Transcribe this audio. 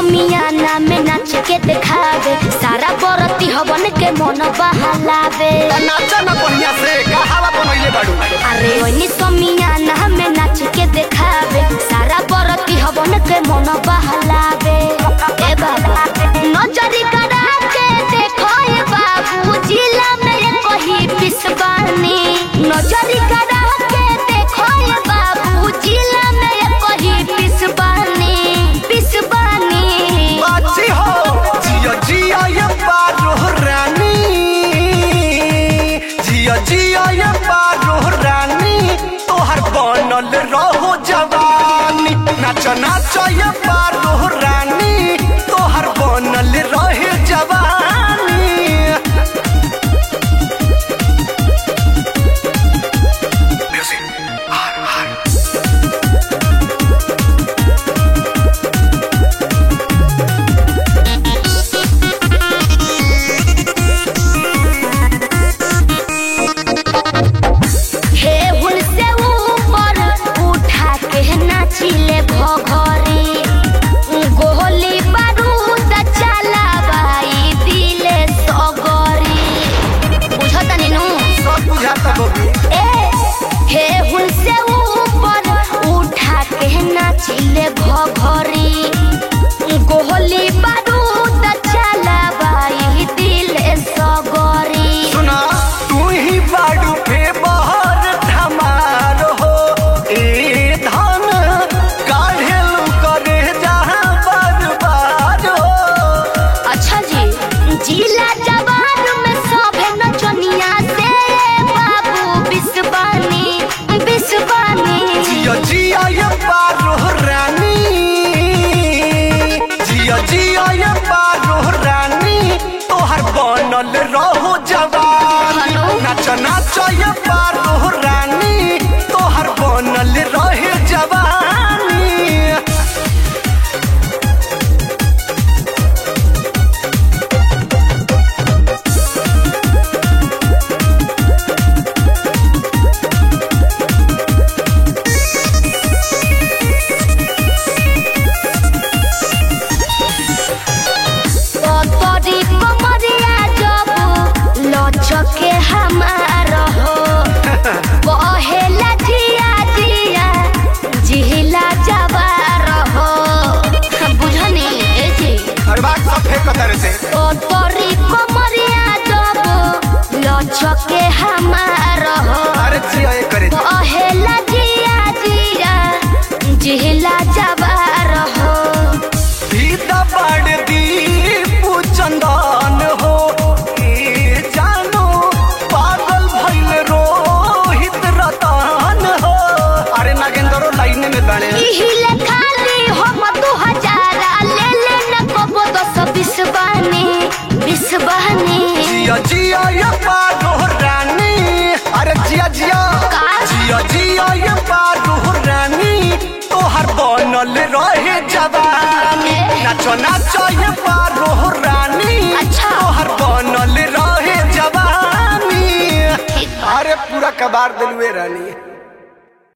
समियाना में नाच के दिखावे सारा बरती हवन के मन बहलावे नाचा ना बढ़िया से कहावा बनैले बाड़ू अरे ओनी समियाना में नाच के दिखावे सारा बरती हवन के मन बहलावे ए बाबा नजरी करा के देखो ए बाबू जिला में ये कही पिसबानी नजरी करा के देखो ए बाबू जिला में ये कही पिसबानी पिसबानी बाची हो जिया जिया ये पारो रानी जिया जिया ये पारो रानी तोहर बनल रहो जवानी नाच नाच ये पारो रानी तोहर बनल रहे जवानी हे हुन से ऊपर उठा के नाचिले भघरी गोली बारूद चलावाई दिले सगरी बुझता नीनू सब बुझाता बबू ए हे हुन से ऊपर उठा के नाचिले भघरी गोली बारूद चलावाई दिले सगरी सुना तू ही बाडू पे बहर धमार हो ए धन काढ़ेलू करे जहाँ बर्बाद हो अच्छा जी जिला जवान में सभे नचनिया से बाबू बिस्वानी बिस्वानी जिया जिया ये पारो रानी जिया जिया ये पारो रानी तोहर बनल रहो जवानी हेलो। नाच नाच ये पारो रानी तोहर बनल रहे जवानी तोरी कमरिया जब लचके हमार हो कहेला जिया जिया जिला जवार हो बुझनी ए जी हर बात सब फेंक तरह से ओ तोरी कमरिया जब लचके हमार हो अरे जिया ये करे कहेला जिया जिया जिला जवार हो सीता बाड़ दीपू चंदन हो ए जानो पागल भइल रोहित रतन हो अरे नागेंद्रो लाइन में बने इहिले खाली हम दू हजारा ले ले न कबो दस बीस बहनी बीस बहनी जिया जिया ये पारो रानी अरे जिया जिया का? जिया जिया ये पारो रानी तोहर बनल रहे जवानी नाचो नाचो ये पारो रानी अच्छा। तोहर बनल रहे जवानी ठीक बा। अरे पूरा कबार दिलवे रानी